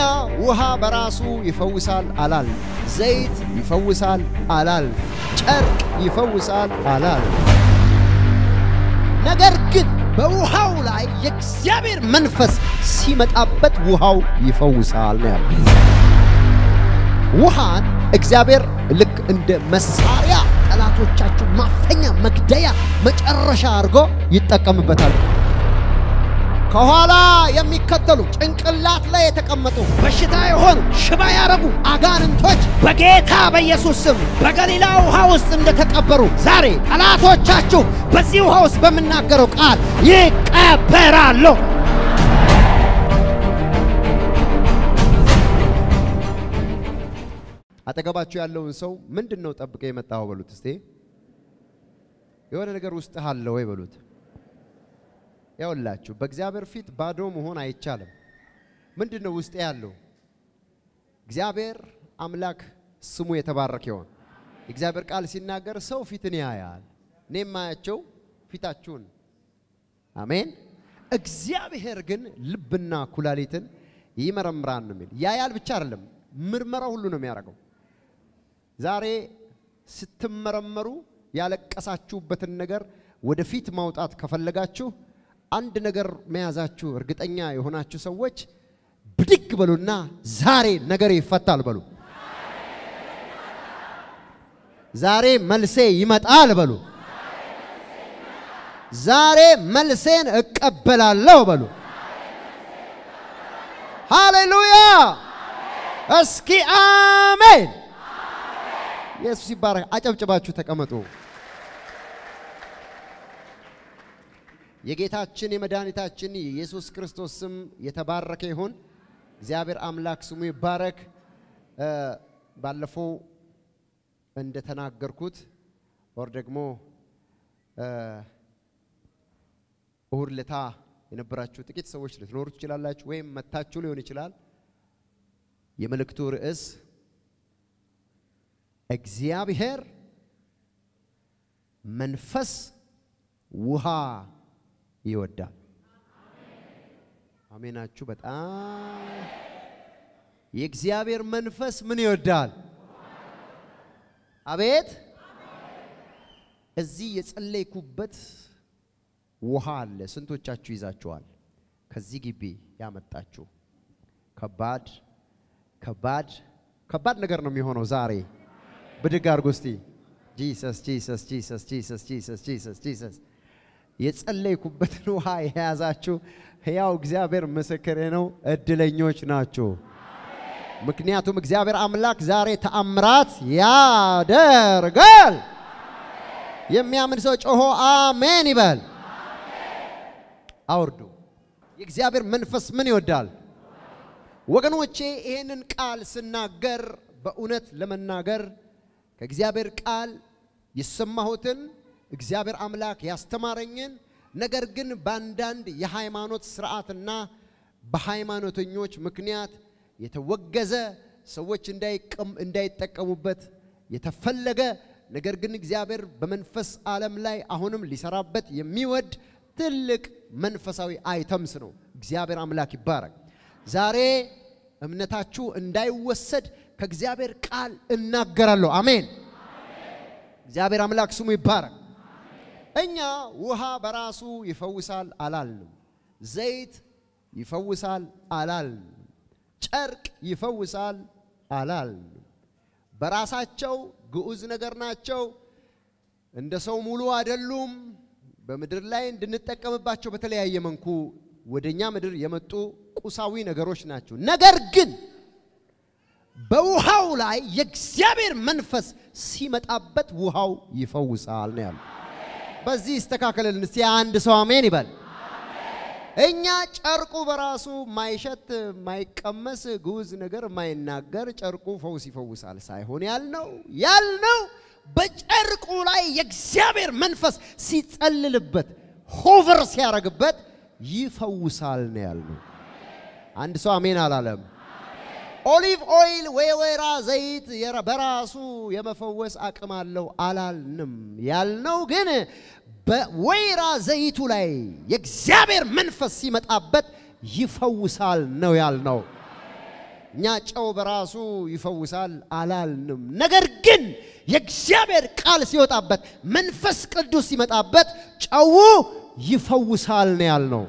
ውሃ በራሱ ይፈውሳል አላል። ዘይት ይፈውሳል አላል። ጨርቅ ይፈውሳል አላል። ነገር ግን በውሃው ላይ የእግዚአብሔር መንፈስ ሲመጣበት ውሃው ይፈውሳል ነው ያለው። ውሃን እግዚአብሔር ልክ እንደ መሳሪያ ጠላቶቻችሁ ማፈኛ፣ መግደያ፣ መጨረሻ አድርጎ ይጠቀምበታል። ከኋላ የሚከተሉ ጭንቅላት ላይ የተቀመጡ በሽታ የሆኑ ሽባ ያረጉ አጋንንቶች በጌታ በኢየሱስ ስም በገሊላ ውሃ ውስጥ እንደተቀበሩ ዛሬ ጠላቶቻችሁ በዚህ ውሃ ውስጥ በምናገረው ቃል ይቀበራሉ። አጠገባችሁ ያለውን ሰው ምንድን ነው ጠብቀ የመጣው በሉት። እስቴ የሆነ ነገር ውስጥ አለ ወይ በሉት። ያውላችሁ በእግዚአብሔር ፊት ባዶ መሆን አይቻልም። ምንድን ነው ውስጥ ያለው? እግዚአብሔር አምላክ ስሙ የተባረከ ይሆን። እግዚአብሔር ቃል ሲናገር ሰው ፊትን ያያል፣ እኔ የማያቸው ፊታችሁን። አሜን። እግዚአብሔር ግን ልብና ኩላሊትን ይመረምራል ነው የሚል። ያያል ብቻ አይደለም ምርመራ ሁሉ ነው የሚያደርገው። ዛሬ ስትመረመሩ ያለቀሳችሁበትን ነገር ወደፊት ማውጣት ከፈለጋችሁ አንድ ነገር መያዛችሁ እርግጠኛ የሆናችሁ ሰዎች ብድግ በሉና ዛሬ ነገር ይፈታል በሉ። ዛሬ መልሴ ይመጣል በሉ። ዛሬ መልሴን እቀበላለሁ በሉ። ሃሌሉያ! እስኪ አሜን። ኢየሱስ ይባረክ። አጨብጭባችሁ ተቀመጡ። የጌታችን የመድኃኒታችን የኢየሱስ ክርስቶስ ስም የተባረከ ይሁን። እግዚአብሔር አምላክ ስሙ ይባረክ። ባለፈው እንደተናገርኩት ወር ደግሞ እሁድ ለታ የነበራችሁ ጥቂት ሰዎች ልትኖሩ ትችላላችሁ፣ ወይም መታችሁ ሊሆን ይችላል። የመልእክቱ ርዕስ እግዚአብሔር መንፈስ ውሃ ይወዳል። አሜናችሁ። በጣም የእግዚአብሔር መንፈስ ምን ይወዳል? አቤት እዚህ የጸለይኩበት ውሃ አለ። ስንቶቻችሁ ይዛችኋል? ከዚህ ግቢ ያመጣችሁ ከባድ ከባድ ከባድ ነገር ነው የሚሆነው ዛሬ። ብድግ አድርጎ እስቲ ጂሰስ ጂሰስ ጂሰስ ጂሰስ ጂሰስ ጂሰስ ጂሰስ የጸለይኩበትን ውሃ የያዛችሁ ሕያው እግዚአብሔር ምስክሬ ነው፣ እድለኞች ናችሁ። ምክንያቱም እግዚአብሔር አምላክ ዛሬ ተአምራት ያደርጋል። የሚያምን ሰው ጮሆ አሜን ይበል። አውርዱ። የእግዚአብሔር መንፈስ ምን ይወዳል? ወገኖቼ ይህንን ቃል ስናገር በእውነት ለመናገር ከእግዚአብሔር ቃል የሰማሁትን እግዚአብሔር አምላክ ያስተማረኝን ነገር ግን በአንዳንድ የሃይማኖት ስርዓትና በሃይማኖተኞች ምክንያት የተወገዘ ሰዎች እንዳይጠቀሙበት የተፈለገ ነገር ግን እግዚአብሔር በመንፈስ ዓለም ላይ አሁንም ሊሰራበት የሚወድ ትልቅ መንፈሳዊ አይተምስ ነው። እግዚአብሔር አምላክ ይባረክ። ዛሬ እምነታችሁ እንዳይወሰድ ከእግዚአብሔር ቃል እናገራለሁ። አሜን። እግዚአብሔር አምላክ ስሙ ይባረክ። እኛ ውሃ በራሱ ይፈውሳል አላልንም። ዘይት ይፈውሳል አላልንም። ጨርቅ ይፈውሳል አላልንም። በራሳቸው ግዑዝ ነገር ናቸው። እንደ ሰው ሙሉ አይደሉም። በምድር ላይ እንድንጠቀምባቸው በተለያየ መንኩ ወደኛ ምድር የመጡ ቁሳዊ ነገሮች ናቸው። ነገር ግን በውሃው ላይ የእግዚአብሔር መንፈስ ሲመጣበት ውሃው ይፈውሳል ነው ያለው። በዚህ ይስተካከልልን። እስቲ አንድ ሰው አሜን ይበል። እኛ ጨርቁ በራሱ ማይሸት ማይቀመስ ግዑዝ ነገር ማይናገር ጨርቁ ፈውስ ይፈውሳል ሳይሆን ያልነው ያልነው በጨርቁ ላይ የእግዚአብሔር መንፈስ ሲጸልልበት ሆቨር ሲያደርግበት ይፈውሳል ነው ያልነው። አንድ ሰው አሜን አላለም። ኦሊቭ ኦይል ወይ ወይራ ዘይት በራሱ የመፈወስ አቅም አለው አላልንም። ያልነው ግን በወይራ ዘይቱ ላይ የእግዚአብሔር መንፈስ ሲመጣበት ይፈውሳል ነው ያልነው። እኛ ጨው በራሱ ይፈውሳል አላልንም። ነገር ግን የእግዚአብሔር ቃል ሲወጣበት መንፈስ ቅዱስ ሲመጣበት ጨው ይፈውሳል ነው ያልነው።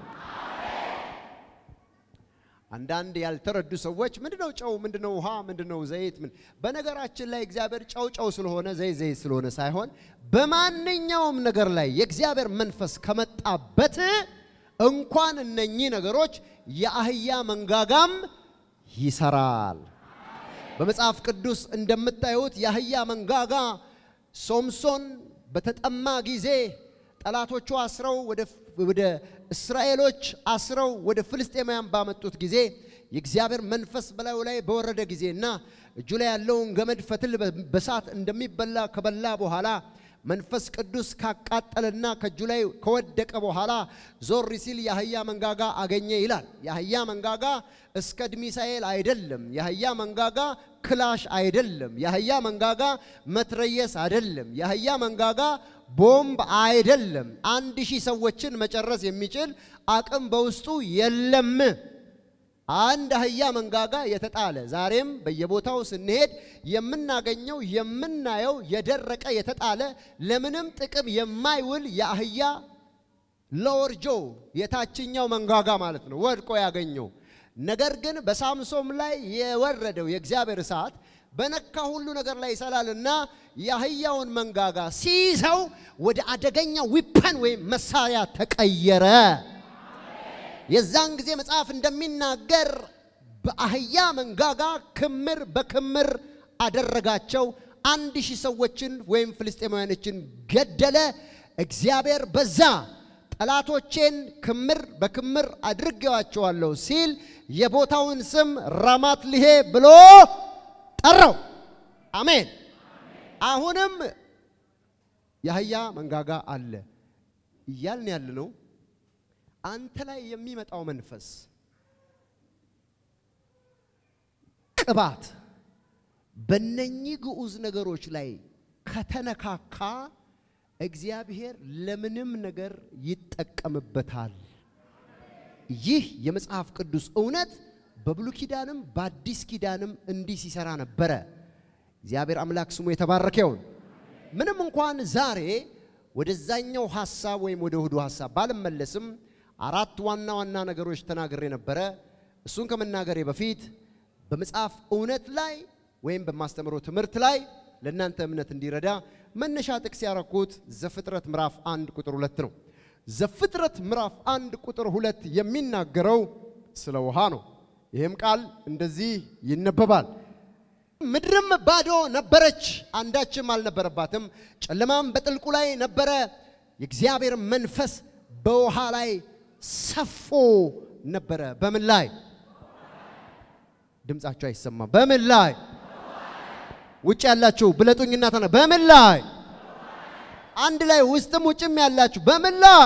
አንዳንድ ያልተረዱ ሰዎች ምንድነው ጨው፣ ምንድነው ውሃ፣ ምንድነው ዘይት? ምን በነገራችን ላይ እግዚአብሔር ጨው ጨው ስለሆነ ዘይት ዘይት ስለሆነ ሳይሆን በማንኛውም ነገር ላይ የእግዚአብሔር መንፈስ ከመጣበት እንኳን እነኚህ ነገሮች የአህያ መንጋጋም ይሰራል። በመጽሐፍ ቅዱስ እንደምታዩት የአህያ መንጋጋ ሶምሶን በተጠማ ጊዜ ጠላቶቹ አስረው ወደ እስራኤሎች አስረው ወደ ፍልስጤማውያን ባመጡት ጊዜ የእግዚአብሔር መንፈስ በላዩ ላይ በወረደ ጊዜ እና እጁ ላይ ያለውን ገመድ ፈትል በሳት እንደሚበላ ከበላ በኋላ መንፈስ ቅዱስ ካቃጠለና ከእጁ ላይ ከወደቀ በኋላ ዞር ሲል የአህያ መንጋጋ አገኘ ይላል። የአህያ መንጋጋ እስከ ድሚሳኤል አይደለም። የአህያ መንጋጋ ክላሽ አይደለም። የአህያ መንጋጋ መትረየስ አይደለም። የአህያ መንጋጋ ቦምብ አይደለም። አንድ ሺህ ሰዎችን መጨረስ የሚችል አቅም በውስጡ የለም። አንድ አህያ መንጋጋ የተጣለ ዛሬም በየቦታው ስንሄድ የምናገኘው የምናየው የደረቀ የተጣለ ለምንም ጥቅም የማይውል የአህያ ሎወርጆ የታችኛው መንጋጋ ማለት ነው ወድቆ ያገኘው። ነገር ግን በሳምሶም ላይ የወረደው የእግዚአብሔር እሳት በነካ ሁሉ ነገር ላይ ይሰላልና የአህያውን መንጋጋ ሲይዘው ወደ አደገኛ ዊፐን ወይም መሳሪያ ተቀየረ። የዛን ጊዜ መጽሐፍ እንደሚናገር በአህያ መንጋጋ ክምር በክምር አደረጋቸው። አንድ ሺህ ሰዎችን ወይም ፍልስጤማውያኖችን ገደለ። እግዚአብሔር በዛ ጠላቶቼን ክምር በክምር አድርጌዋቸዋለሁ ሲል የቦታውን ስም ራማት ልሄ ብሎ ጠራው። አሜን። አሁንም የአህያ መንጋጋ አለ እያልን ያለ ነው። አንተ ላይ የሚመጣው መንፈስ ቅባት በነኚህ ግዑዝ ነገሮች ላይ ከተነካካ እግዚአብሔር ለምንም ነገር ይጠቀምበታል። ይህ የመጽሐፍ ቅዱስ እውነት በብሉይ ኪዳንም በአዲስ ኪዳንም እንዲህ ሲሰራ ነበረ። እግዚአብሔር አምላክ ስሙ የተባረከ ይሁን። ምንም እንኳን ዛሬ ወደዛኛው ሐሳብ ወይም ወደ እሁዱ ሐሳብ ባልመለስም አራት ዋና ዋና ነገሮች ተናግሬ ነበረ። እሱን ከመናገሬ በፊት በመጽሐፍ እውነት ላይ ወይም በማስተምረው ትምህርት ላይ ለእናንተ እምነት እንዲረዳ መነሻ ጥቅስ ያረኩት ዘፍጥረት ምዕራፍ አንድ ቁጥር ሁለት ነው። ዘፍጥረት ምዕራፍ አንድ ቁጥር ሁለት የሚናገረው ስለ ውሃ ነው። ይህም ቃል እንደዚህ ይነበባል። ምድርም ባዶ ነበረች፣ አንዳችም አልነበረባትም፣ ጨለማም በጥልቁ ላይ ነበረ፣ የእግዚአብሔር መንፈስ በውሃ ላይ ሰፎ ነበረ። በምን ላይ? ድምጻቸው አይሰማም። በምን ላይ? ውጭ ያላችሁ ብለጡኝና ተና በምን ላይ? አንድ ላይ ውስጥም ውጭም ያላችሁ በምን ላይ?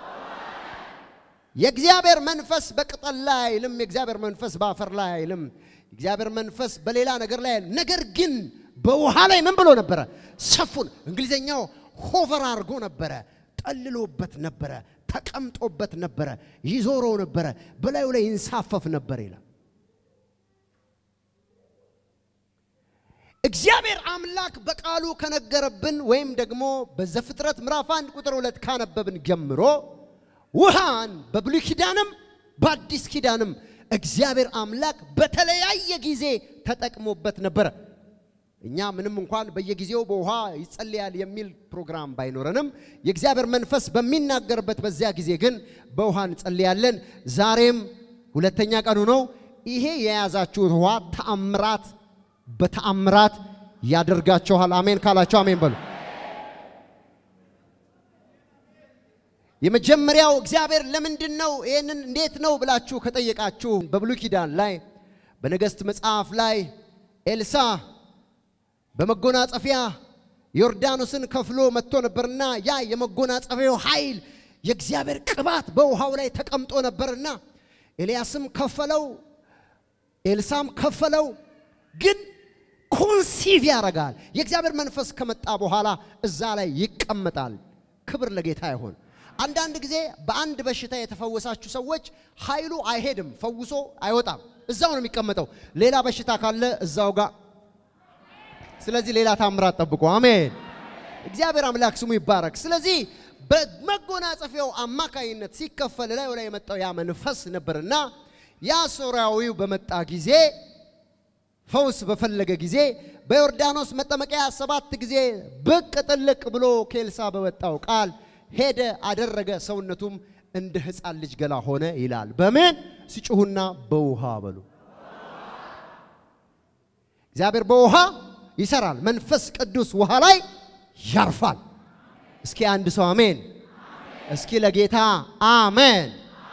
የእግዚአብሔር መንፈስ በቅጠል ላይ አይልም። የእግዚአብሔር መንፈስ በአፈር ላይ አይልም። የእግዚአብሔር መንፈስ በሌላ ነገር ላይ አይልም። ነገር ግን በውሃ ላይ ምን ብሎ ነበረ? ሰፉን። እንግሊዘኛው ሆቨር አድርጎ ነበረ፣ ጠልሎበት ነበረ፣ ተቀምጦበት ነበረ፣ ይዞረው ነበረ፣ በላዩ ላይ ይንሳፈፍ ነበር ይላል። እግዚአብሔር አምላክ በቃሉ ከነገረብን ወይም ደግሞ በዘፍጥረት ምዕራፍ አንድ ቁጥር ሁለት ካነበብን ጀምሮ ውሃን በብሉይ ኪዳንም በአዲስ ኪዳንም እግዚአብሔር አምላክ በተለያየ ጊዜ ተጠቅሞበት ነበረ። እኛ ምንም እንኳን በየጊዜው በውሃ ይጸልያል የሚል ፕሮግራም ባይኖረንም የእግዚአብሔር መንፈስ በሚናገርበት በዚያ ጊዜ ግን በውሃ እንጸልያለን። ዛሬም ሁለተኛ ቀኑ ነው። ይሄ የያዛችሁት ውሃ ተአምራት በተአምራት ያደርጋችኋል። አሜን ካላችሁ አሜን በሉ። የመጀመሪያው እግዚአብሔር ለምንድን ነው ይህንን እንዴት ነው ብላችሁ ከጠየቃችሁ በብሉይ ኪዳን ላይ በነገሥት መጽሐፍ ላይ ኤልሳ በመጎናጸፊያ ዮርዳኖስን ከፍሎ መጥቶ ነበርና ያ የመጎናጸፊያው ኃይል የእግዚአብሔር ቅባት በውሃው ላይ ተቀምጦ ነበርና ኤልያስም ከፈለው፣ ኤልሳም ከፈለው። ግን ኮንሲቭ ያደርጋል። የእግዚአብሔር መንፈስ ከመጣ በኋላ እዛ ላይ ይቀመጣል። ክብር ለጌታ ይሆን። አንዳንድ ጊዜ በአንድ በሽታ የተፈወሳችሁ ሰዎች ኃይሉ አይሄድም፣ ፈውሶ አይወጣም፣ እዛው ነው የሚቀመጠው። ሌላ በሽታ ካለ እዛው ጋር። ስለዚህ ሌላ ታምራት ጠብቆ አሜን። እግዚአብሔር አምላክ ስሙ ይባረክ። ስለዚህ በመጎናጸፊያው አማካይነት ሲከፈል ላይ ላይ የመጣው ያ መንፈስ ነበርና ያ ሶርያዊው በመጣ ጊዜ ፈውስ በፈለገ ጊዜ በዮርዳኖስ መጠመቂያ ሰባት ጊዜ ብቅ ጥልቅ ብሎ ኬልሳ በወጣው ቃል ሄደ፣ አደረገ። ሰውነቱም እንደ ሕፃን ልጅ ገላ ሆነ ይላል። በምን ሲጩሁና በውሃ በሉ። እግዚአብሔር በውሃ ይሰራል። መንፈስ ቅዱስ ውሃ ላይ ያርፋል። እስኪ አንድ ሰው አሜን። እስኪ ለጌታ አሜን።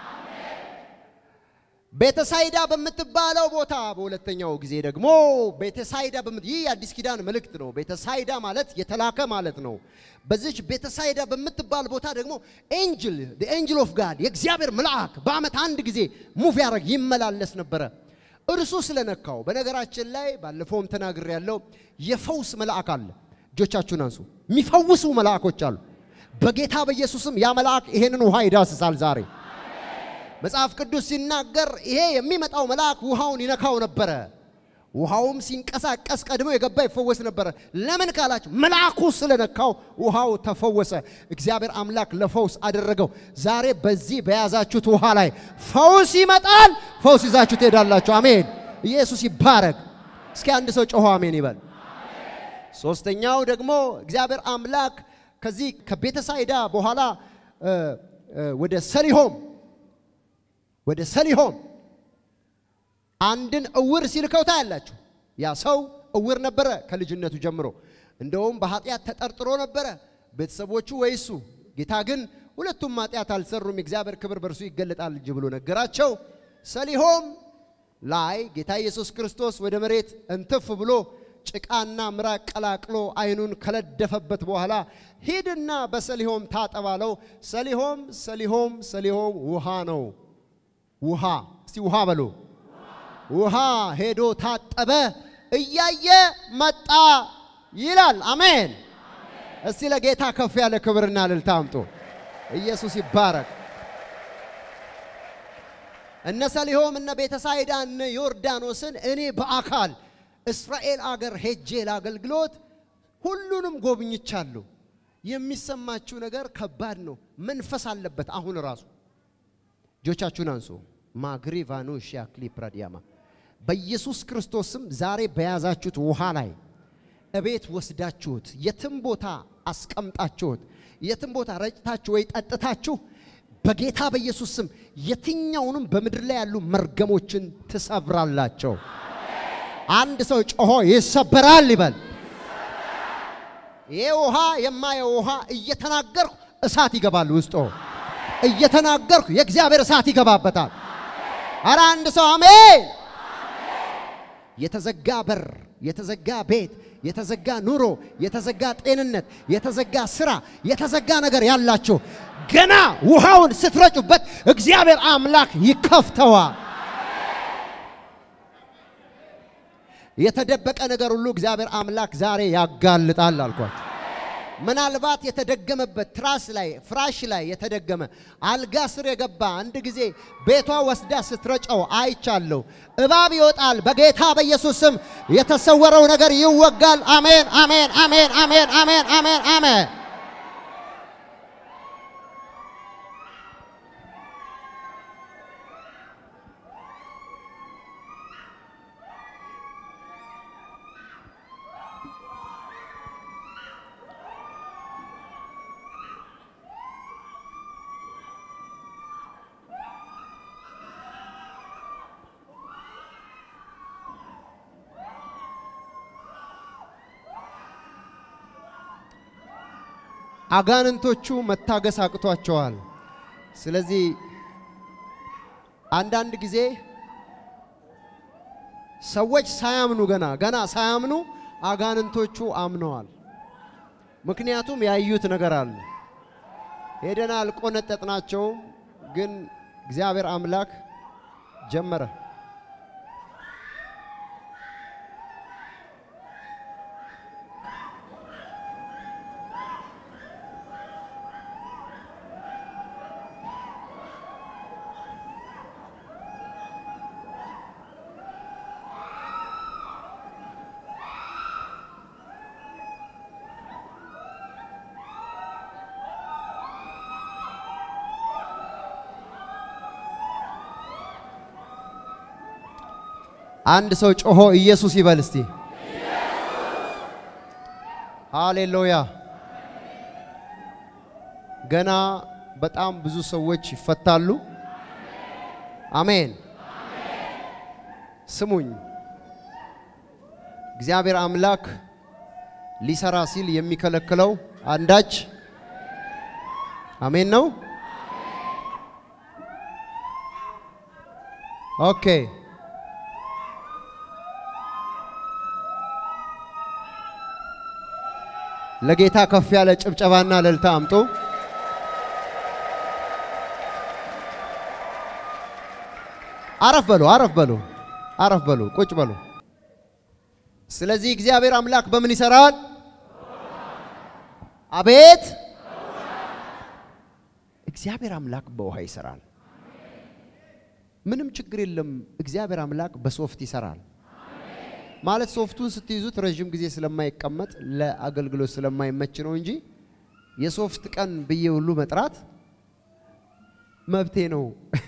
ቤተሳይዳ በምትባለው ቦታ በሁለተኛው ጊዜ ደግሞ ቤተሳይዳ በምት ይህ የአዲስ ኪዳን መልእክት ነው። ቤተሳይዳ ማለት የተላከ ማለት ነው። በዚች ቤተሳይዳ በምትባል ቦታ ደግሞ ኤንጅል ኤንጅል ኦፍ ጋድ የእግዚአብሔር መልአክ በዓመት አንድ ጊዜ ሙቭ ያደረግ ይመላለስ ነበረ። እርሱ ስለነካው በነገራችን ላይ ባለፈውም ተናግሬ ያለው የፈውስ መልአክ አለ። እጆቻችሁን አንሱ። የሚፈውሱ መልአኮች አሉ። በጌታ በኢየሱስም ያ መልአክ ይሄንን ውሃ ይዳስሳል ዛሬ መጽሐፍ ቅዱስ ሲናገር ይሄ የሚመጣው መልአክ ውሃውን ይነካው ነበረ። ውሃውም ሲንቀሳቀስ ቀድሞ የገባ ይፈወስ ነበረ። ለምን ካላችሁ መልአኩ ስለነካው ውሃው ተፈወሰ። እግዚአብሔር አምላክ ለፈውስ አደረገው። ዛሬ በዚህ በያዛችሁት ውሃ ላይ ፈውስ ይመጣል። ፈውስ ይዛችሁ ትሄዳላችሁ። አሜን። ኢየሱስ ይባረክ። እስኪ አንድ ሰው ጮሆ አሜን ይበል። ሶስተኛው ደግሞ እግዚአብሔር አምላክ ከዚህ ከቤተሳይዳ በኋላ ወደ ሰሊሆም ወደ ሰሊሆም አንድን እውር ሲልከው ታያላችሁ። ያ ሰው እውር ነበረ ከልጅነቱ ጀምሮ። እንደውም በኃጢአት ተጠርጥሮ ነበረ ቤተሰቦቹ ወይ እሱ። ጌታ ግን ሁለቱም ኃጢአት አልሰሩም፣ የእግዚአብሔር ክብር በእርሱ ይገለጣል እንጂ ብሎ ነገራቸው። ሰሊሆም ላይ ጌታ ኢየሱስ ክርስቶስ ወደ መሬት እንትፍ ብሎ ጭቃና ምራቅ ቀላቅሎ አይኑን ከለደፈበት በኋላ ሂድና በሰሊሆም ታጠባለው። ሰሊሆም ሰሊሆም ሰሊሆም ውሃ ነው። ውሃ እስቲ ውሃ በሉ። ውሃ ሄዶ ታጠበ፣ እያየ መጣ ይላል። አሜን። እስቲ ለጌታ ከፍ ያለ ክብርና እልልታ አምጡ። ኢየሱስ ይባረክ። እነ ሰሊሆም እነ ቤተሳይዳ እነ ዮርዳኖስን እኔ በአካል እስራኤል አገር ሄጄ ለአገልግሎት ሁሉንም ጎብኝቻለሁ። የሚሰማችሁ ነገር ከባድ ነው። መንፈስ አለበት። አሁን ራሱ እጆቻችሁን አንሱ። ማግሪቫኑ ሻክሊ ፕራዲያማ በኢየሱስ ክርስቶስም ዛሬ በያዛችሁት ውሃ ላይ እቤት ወስዳችሁት የትም ቦታ አስቀምጣችሁት የትም ቦታ ረጭታችሁ ወይ ጠጥታችሁ በጌታ በኢየሱስ ስም የትኛውንም በምድር ላይ ያሉ መርገሞችን ትሰብራላቸው። አንድ ሰው ጮሆ ይሰበራል ይበል። ይህ ውሃ የማየው ውሃ እየተናገርኩ እሳት ይገባል ውስጦ እየተናገርኩ የእግዚአብሔር እሳት ይገባበታል። አረ አንድ ሰው አሜን። የተዘጋ በር፣ የተዘጋ ቤት፣ የተዘጋ ኑሮ፣ የተዘጋ ጤንነት፣ የተዘጋ ስራ፣ የተዘጋ ነገር ያላችሁ ገና ውሃውን ስትረጩበት እግዚአብሔር አምላክ ይከፍተዋል። የተደበቀ ነገር ሁሉ እግዚአብሔር አምላክ ዛሬ ያጋልጣል አልኳቸው። ምናልባት የተደገመበት ትራስ ላይ ፍራሽ ላይ የተደገመ አልጋ ስር የገባ አንድ ጊዜ ቤቷ ወስዳ ስትረጨው አይቻለሁ። እባብ ይወጣል። በጌታ በኢየሱስ ስም የተሰወረው ነገር ይወጋል። አሜን፣ አሜን፣ አሜን፣ አሜን፣ አሜን፣ አሜን፣ አሜን። አጋንንቶቹ መታገስ አቅቷቸዋል። ስለዚህ አንዳንድ ጊዜ ሰዎች ሳያምኑ ገና ገና ሳያምኑ አጋንንቶቹ አምነዋል። ምክንያቱም ያዩት ነገር አለ። ሄደን አልቆነጠጥናቸውም፣ ግን እግዚአብሔር አምላክ ጀመረ። አንድ ሰው ጮሆ ኢየሱስ ይበል እስቲ። ሃሌሉያ። ገና በጣም ብዙ ሰዎች ይፈታሉ። አሜን። ስሙኝ፣ እግዚአብሔር አምላክ ሊሰራ ሲል የሚከለክለው አንዳች አሜን ነው። ኦኬ ለጌታ ከፍ ያለ ጭብጨባና እልልታ አምጡ። አረፍ በሉ፣ አረፍ በሉ፣ አረፍ በሉ፣ ቁጭ በሉ። ስለዚህ እግዚአብሔር አምላክ በምን ይሰራል? አቤት! እግዚአብሔር አምላክ በውሃ ይሰራል። ምንም ችግር የለም። እግዚአብሔር አምላክ በሶፍት ይሰራል። ማለት ሶፍቱን ስትይዙት ረዥም ጊዜ ስለማይቀመጥ ለአገልግሎት ስለማይመች ነው እንጂ የሶፍት ቀን ብዬ ሁሉ መጥራት መብቴ ነው።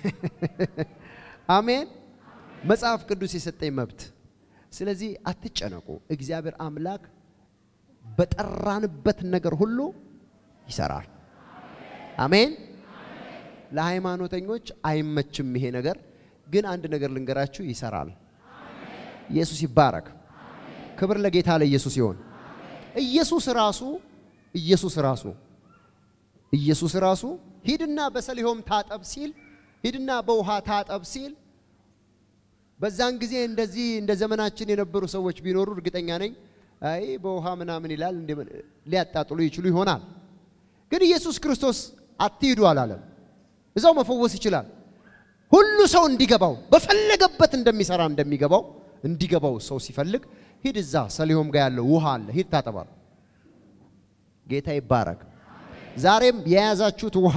አሜን። መጽሐፍ ቅዱስ የሰጠኝ መብት። ስለዚህ አትጨነቁ። እግዚአብሔር አምላክ በጠራንበት ነገር ሁሉ ይሰራል። አሜን። ለሃይማኖተኞች አይመችም ይሄ ነገር፣ ግን አንድ ነገር ልንገራችሁ፣ ይሰራል። ኢየሱስ ይባረክ። ክብር ለጌታ ለኢየሱስ ይሆን። ኢየሱስ ራሱ ኢየሱስ ራሱ ኢየሱስ ራሱ ሂድና በሰሊሆም ታጠብ ሲል ሂድና በውሃ ታጠብ ሲል በዛን ጊዜ እንደዚህ እንደ ዘመናችን የነበሩ ሰዎች ቢኖሩ እርግጠኛ ነኝ አይ በውሃ ምናምን ይላል ሊያጣጥሉ ይችሉ ይሆናል። ግን ኢየሱስ ክርስቶስ አትሂዱ አላለም። እዛው መፈወስ ይችላል። ሁሉ ሰው እንዲገባው በፈለገበት እንደሚሰራ እንደሚገባው እንዲገባው ሰው ሲፈልግ ሂድ እዛ ሰሊሆም ጋር ያለው ውሃ አለ፣ ሂድ ታጠባል። ጌታ ይባረክ። ዛሬም የያዛችሁት ውሃ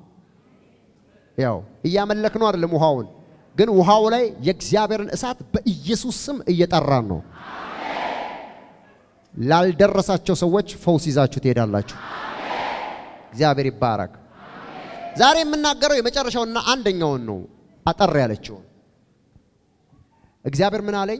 ያው እያመለክ ነው አይደለም፣ ውሃውን ግን ውሃው ላይ የእግዚአብሔርን እሳት በኢየሱስ ስም እየጠራን ነው። ላልደረሳቸው ሰዎች ፈውስ ይዛችሁ ትሄዳላችሁ። እግዚአብሔር ይባረክ። ዛሬ የምናገረው የመጨረሻውና አንደኛውን ነው፣ አጠር ያለችውን እግዚአብሔር ምን አለኝ?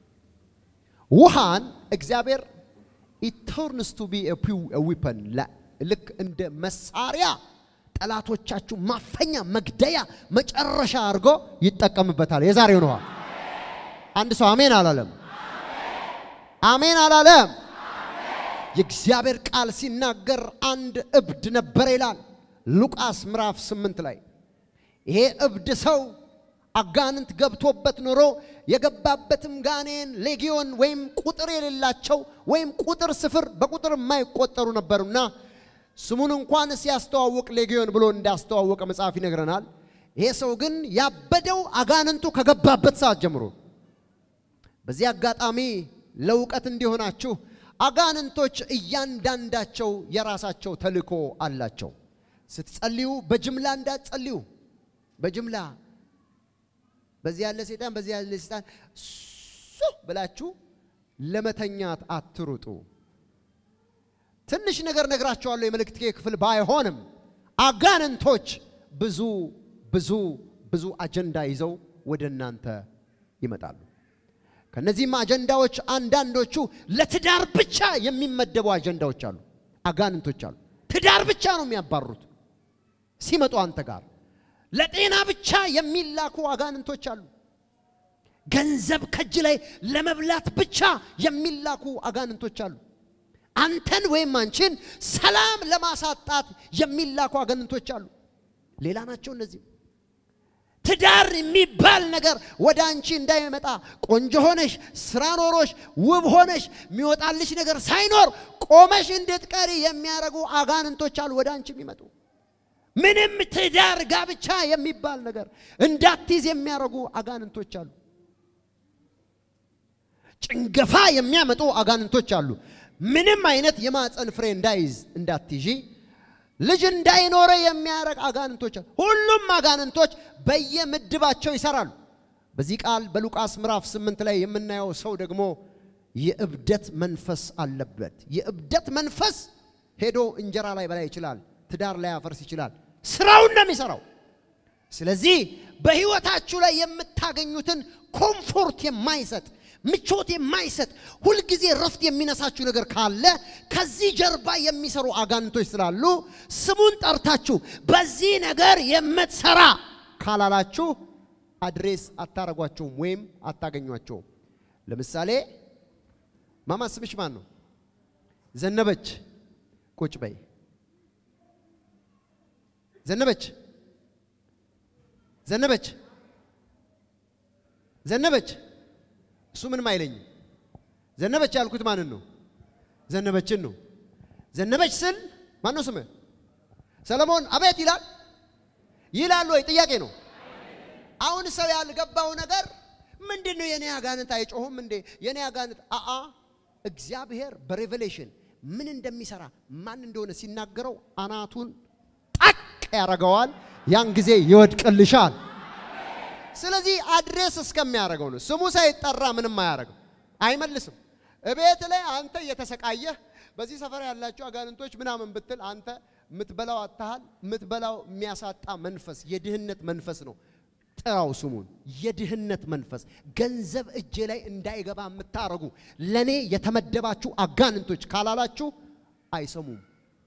ውሃን እግዚአብሔር ኢተርንስ ቱ ቢ ዊፐን ልክ እንደ መሳሪያ ጠላቶቻችሁ ማፈኛ መግደያ መጨረሻ አድርጎ ይጠቀምበታል። የዛሬውን ውሃ አንድ ሰው አሜን አላለም? አሜን አላለም? የእግዚአብሔር ቃል ሲናገር አንድ እብድ ነበር ይላል ሉቃስ ምዕራፍ ስምንት ላይ ይሄ እብድ ሰው አጋንንት ገብቶበት ኖሮ የገባበትም ጋኔን ሌጊዮን ወይም ቁጥር የሌላቸው ወይም ቁጥር ስፍር በቁጥር የማይቆጠሩ ነበሩና ስሙን እንኳን ሲያስተዋውቅ ሌጊዮን ብሎ እንዳስተዋወቀ መጽሐፍ ይነግረናል። ይሄ ሰው ግን ያበደው አጋንንቱ ከገባበት ሰዓት ጀምሮ። በዚህ አጋጣሚ ለእውቀት እንዲሆናችሁ አጋንንቶች እያንዳንዳቸው የራሳቸው ተልእኮ አላቸው። ስትጸልዩ በጅምላ እንዳትጸልዩ። በጅምላ በዚህ ያለ ሰይጣን በዚህ ያለ ሰይጣን ሱ ብላችሁ ለመተኛት አትሩጡ። ትንሽ ነገር ነግራቸዋለሁ። የመልእክት ክፍል ባይሆንም አጋንንቶች ብዙ ብዙ ብዙ አጀንዳ ይዘው ወደ እናንተ ይመጣሉ። ከነዚህም አጀንዳዎች አንዳንዶቹ ለትዳር ብቻ የሚመደቡ አጀንዳዎች አሉ። አጋንንቶች አሉ። ትዳር ብቻ ነው የሚያባሩት ሲመጡ አንተ ጋር ለጤና ብቻ የሚላኩ አጋንንቶች አሉ። ገንዘብ ከእጅ ላይ ለመብላት ብቻ የሚላኩ አጋንንቶች አሉ። አንተን ወይም አንቺን ሰላም ለማሳጣት የሚላኩ አጋንንቶች አሉ። ሌላ ናቸው እነዚህ። ትዳር የሚባል ነገር ወደ አንቺ እንዳይመጣ ቆንጆ ሆነሽ ስራ ኖሮሽ ውብ ሆነሽ የሚወጣልሽ ነገር ሳይኖር ቆመሽ እንድትቀሪ የሚያደርጉ አጋንንቶች አሉ ወደ አንቺ የሚመጡ ምንም ትዳር ጋብቻ የሚባል ነገር እንዳትይዝ የሚያደርጉ አጋንንቶች አሉ። ጭንገፋ የሚያመጡ አጋንንቶች አሉ። ምንም አይነት የማፀን ፍሬ እንዳይዝ እንዳትይዢ ልጅ እንዳይኖረ የሚያደርግ አጋንንቶች አሉ። ሁሉም አጋንንቶች በየምድባቸው ይሰራሉ። በዚህ ቃል በሉቃስ ምዕራፍ ስምንት ላይ የምናየው ሰው ደግሞ የእብደት መንፈስ አለበት። የእብደት መንፈስ ሄዶ እንጀራ ላይ በላይ ይችላል፣ ትዳር ላይ ያፈርስ ይችላል። ስራውን ነው የሚሰራው። ስለዚህ በህይወታችሁ ላይ የምታገኙትን ኮምፎርት የማይሰጥ ምቾት የማይሰጥ ሁልጊዜ ረፍት የሚነሳችሁ ነገር ካለ ከዚህ ጀርባ የሚሰሩ አጋንንቶች ስላሉ ስሙን ጠርታችሁ በዚህ ነገር የምትሰራ ካላላችሁ አድሬስ አታረጓቸውም ወይም አታገኟቸውም። ለምሳሌ ማማ ስምሽ ማን ነው? ዘነበች። ቁጭ በይ ዘነበች። ዘነበች ዘነበች። እሱ ምንም አይለኝም። ዘነበች ያልኩት ማንን ነው? ዘነበችን ነው። ዘነበች ስል ማን ነው ስምህ? ሰለሞን አቤት ይላል ይላል ወይ? ጥያቄ ነው። አሁን ሰው ያልገባው ነገር ምንድን ነው? የኔ አጋንንት አይጮሁም እንዴ? የኔ አጋንንት አአ እግዚአብሔር በሬቨሌሽን ምን እንደሚሰራ ማን እንደሆነ ሲናገረው አናቱን ጣቅ ያደርገዋል። ያን ጊዜ ይወድቅልሻል። ስለዚህ አድሬስ እስከሚያደርገው ነው። ስሙ ሳይጠራ ምንም አያደርግም፣ አይመልስም። እቤት ላይ አንተ እየተሰቃየህ በዚህ ሰፈር ያላቸው አጋንንቶች ምናምን ብትል አንተ የምትበላው አታሃል። የምትበላው የሚያሳጣ መንፈስ የድህነት መንፈስ ነው። ጥራው ስሙን። የድህነት መንፈስ ገንዘብ እጄ ላይ እንዳይገባ የምታረጉ ለኔ የተመደባችሁ አጋንንቶች ካላላችሁ አይሰሙም።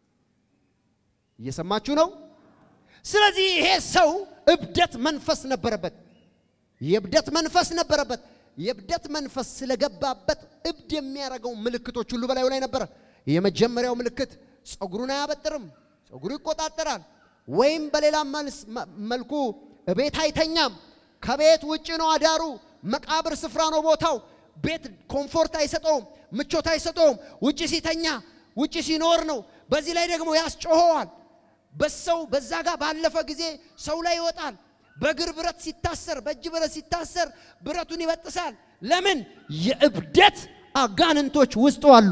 እየሰማችሁ ነው። ስለዚህ ይሄ ሰው እብደት መንፈስ ነበረበት። የእብደት መንፈስ ነበረበት። የእብደት መንፈስ ስለገባበት እብድ የሚያደርገው ምልክቶች ሁሉ በላዩ ላይ ነበረ። የመጀመሪያው ምልክት ፀጉሩን አያበጥርም፣ ፀጉሩ ይቆጣጠራል። ወይም በሌላ መልኩ ቤት አይተኛም። ከቤት ውጭ ነው አዳሩ። መቃብር ስፍራ ነው ቦታው። ቤት ኮምፎርት አይሰጠውም፣ ምቾት አይሰጠውም። ውጭ ሲተኛ ውጭ ሲኖር ነው። በዚህ ላይ ደግሞ ያስጮኸዋል። በሰው በዛ ጋር ባለፈ ጊዜ ሰው ላይ ይወጣል። በእግር ብረት ሲታሰር፣ በእጅ ብረት ሲታሰር ብረቱን ይበጥሳል። ለምን? የእብደት አጋንንቶች ውስጡ አሉ።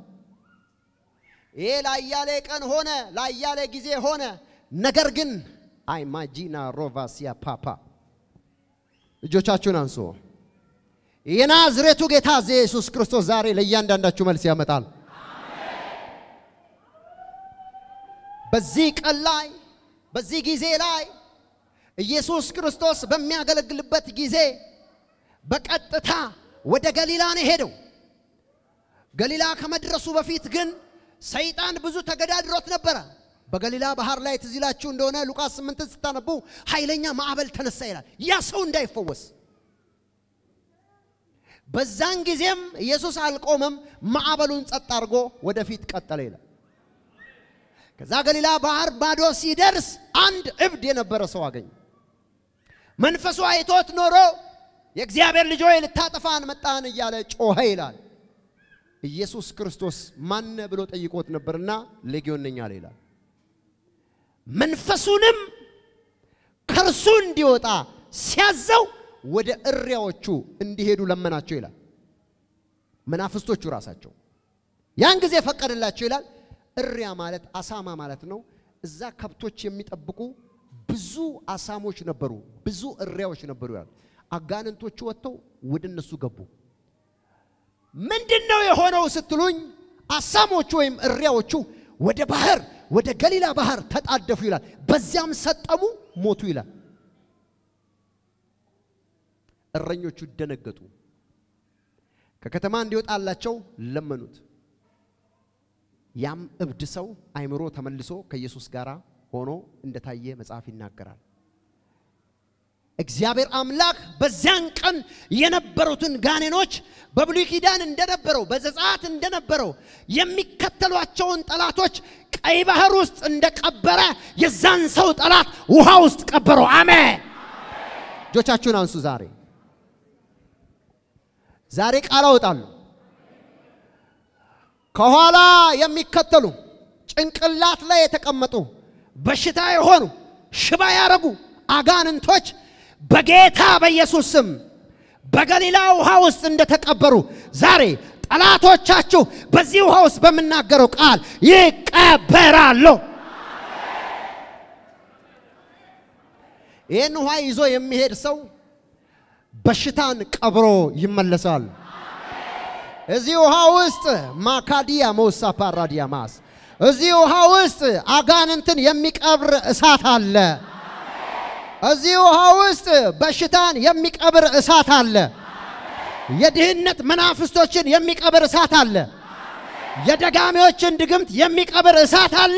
ይሄ ላያሌ ቀን ሆነ፣ ላያሌ ጊዜ ሆነ። ነገር ግን አይማጂና ሮቫሲያ ፓፓ እጆቻችሁን አንሶ የናዝሬቱ ጌታ ኢየሱስ ክርስቶስ ዛሬ ለእያንዳንዳችሁ መልስ ያመጣል። በዚህ ቀን ላይ በዚህ ጊዜ ላይ ኢየሱስ ክርስቶስ በሚያገለግልበት ጊዜ በቀጥታ ወደ ገሊላ ነው ሄደው። ገሊላ ከመድረሱ በፊት ግን ሰይጣን ብዙ ተገዳድሮት ነበረ። በገሊላ ባህር ላይ ትዝ ይላችሁ እንደሆነ ሉቃስ ስምንትን ስታነቡ ኃይለኛ ማዕበል ተነሳ ይላል። ያ ሰው እንዳይፈወስ በዛን ጊዜም ኢየሱስ አልቆመም፣ ማዕበሉን ጸጥ አድርጎ ወደፊት ቀጠለ ይላል። ከዛ ገሊላ ባህር ማዶ ሲደርስ አንድ እብድ የነበረ ሰው አገኘ። መንፈሱ አይቶት ኖሮ የእግዚአብሔር ልጅ ሆይ ልታጠፋን መጣን እያለ ጮኸ ይላል። ኢየሱስ ክርስቶስ ማነ ብሎ ጠይቆት ነበርና ሌጊዮን ነኝ አለ ይላል። መንፈሱንም ከእርሱ እንዲወጣ ሲያዘው ወደ እሪያዎቹ እንዲሄዱ ለመናቸው ይላል። መናፍስቶቹ ራሳቸው ያን ጊዜ ፈቀደላቸው ይላል። እሪያ ማለት አሳማ ማለት ነው። እዛ ከብቶች የሚጠብቁ ብዙ አሳሞች ነበሩ፣ ብዙ እሪያዎች ነበሩ ይላል። አጋንንቶቹ ወጥተው ወደ እነሱ ገቡ። ምንድን ነው የሆነው ስትሉኝ፣ አሳሞቹ ወይም እሪያዎቹ ወደ ባህር ወደ ገሊላ ባህር ተጣደፉ ይላል። በዚያም ሰጠሙ፣ ሞቱ ይላል። እረኞቹ ደነገጡ። ከከተማ እንዲወጣላቸው ለመኑት። ያም እብድ ሰው አይምሮ ተመልሶ ከኢየሱስ ጋር ሆኖ እንደታየ መጽሐፍ ይናገራል። እግዚአብሔር አምላክ በዚያን ቀን የነበሩትን ጋኔኖች በብሉይ ኪዳን እንደነበረው በዘጸአት እንደነበረው የሚከተሏቸውን ጠላቶች ቀይ ባህር ውስጥ እንደቀበረ የዛን ሰው ጠላት ውሃ ውስጥ ቀበረው። አሜን። እጆቻችሁን አንሱ። ዛሬ ዛሬ ቃል አወጣለሁ። ከኋላ የሚከተሉ ጭንቅላት ላይ የተቀመጡ በሽታ የሆኑ ሽባ ያረጉ አጋንንቶች በጌታ በኢየሱስ ስም በገሊላ ውሃ ውስጥ እንደተቀበሩ ዛሬ ጠላቶቻችሁ በዚህ ውሃ ውስጥ በምናገረው ቃል ይቀበራሉ። ይህን ውሃ ይዞ የሚሄድ ሰው በሽታን ቀብሮ ይመለሳል። እዚህ ውሃ ውስጥ ማካዲያ መውሳ ፓራዲያማስ እዚህ ውሃ ውስጥ አጋንንትን የሚቀብር እሳት አለ። እዚህ ውሃ ውስጥ በሽታን የሚቀብር እሳት አለ። የድህነት መናፍስቶችን የሚቀብር እሳት አለ። የደጋሚዎችን ድግምት የሚቀብር እሳት አለ።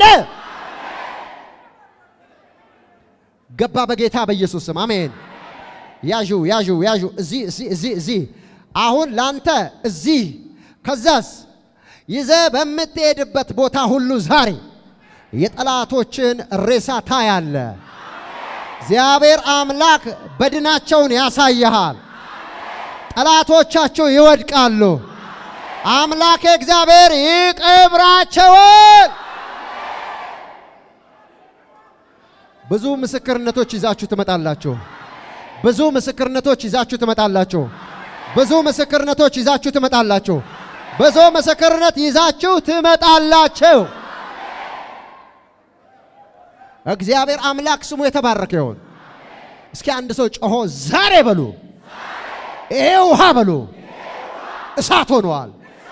ገባ በጌታ በኢየሱስ ስም አሜን። ያዡ ያዡ ያዡ እዚህ እዚህ እዚህ እዚህ አሁን ላንተ እዚህ ከዛስ ይዘ በምትሄድበት ቦታ ሁሉ ዛሬ የጠላቶችን ሬሳ ታያለ። እግዚአብሔር አምላክ በድናቸውን ያሳይሃል። ጠላቶቻቸው ይወድቃሉ። አምላክ እግዚአብሔር ይቅብራቸውን። ብዙ ምስክርነቶች ይዛችሁ ትመጣላችሁ። ብዙ ምስክርነቶች ይዛችሁ ትመጣላችሁ። ብዙ ምስክርነቶች ይዛችሁ ትመጣላችሁ። ብዙ ምስክርነት ይዛችሁ ትመጣላችሁ። እግዚአብሔር አምላክ ስሙ የተባረከ ይሁን። እስኪ አንድ ሰው ጮሆ ዛሬ በሉ፣ ይሄ ውሃ በሉ እሳት ሆኗል።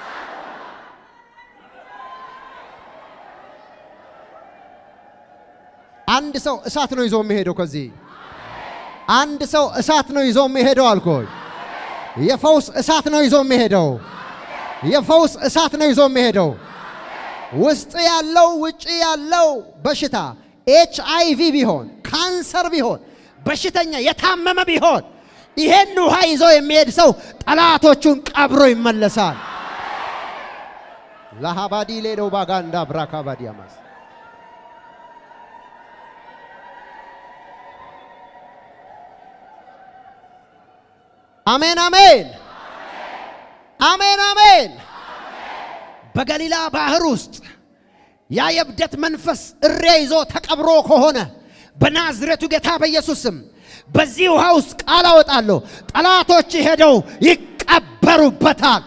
አንድ ሰው እሳት ነው ይዞ የሚሄደው። ከዚህ አንድ ሰው እሳት ነው ይዞ የሚሄደው አልኮኝ። የፈውስ እሳት ነው ይዞ የሚሄደው። የፈውስ እሳት ነው ይዞ የሚሄደው። ውስጥ ያለው ውጭ ያለው በሽታ ኤች አይ ቪ ቢሆን ካንሰር ቢሆን በሽተኛ የታመመ ቢሆን ይሄን ውሃ ይዞ የሚሄድ ሰው ጠላቶቹን ቀብሮ ይመለሳል። ለሃባዲ ሌለው ባጋንዳ ብራካባዲ ያማስ አሜን አሜን አሜን አሜን። በገሊላ ባህር ውስጥ ያ የእብደት መንፈስ እሪያ ይዞ ተቀብሮ ከሆነ በናዝሬቱ ጌታ በኢየሱስ ስም በዚህ ውሃ ውስጥ ቃል አወጣለሁ። ጠላቶች ሄደው ይቀበሩበታል።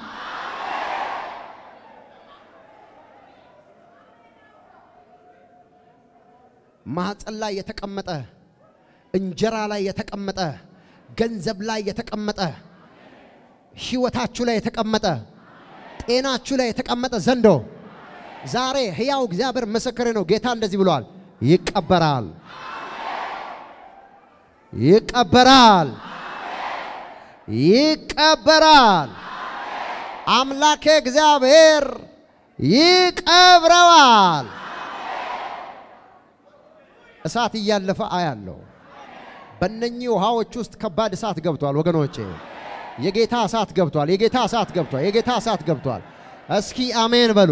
ማህፀን ላይ የተቀመጠ እንጀራ ላይ የተቀመጠ ገንዘብ ላይ የተቀመጠ ህይወታችሁ ላይ የተቀመጠ ጤናችሁ ላይ የተቀመጠ ዘንዶ ዛሬ ሕያው እግዚአብሔር ምስክሬ ነው። ጌታ እንደዚህ ብሏል፣ ይቀበራል፣ ይቀበራል፣ ይቀበራል። አምላኬ እግዚአብሔር ይቀብረዋል። እሳት እያለፈ አያለው። በእነኚህ ውሃዎች ውስጥ ከባድ እሳት ገብቷል ወገኖቼ። የጌታ እሳት ገብቷል። የጌታ እሳት ገብቷል። የጌታ እሳት ገብቷል። እስኪ አሜን በሉ።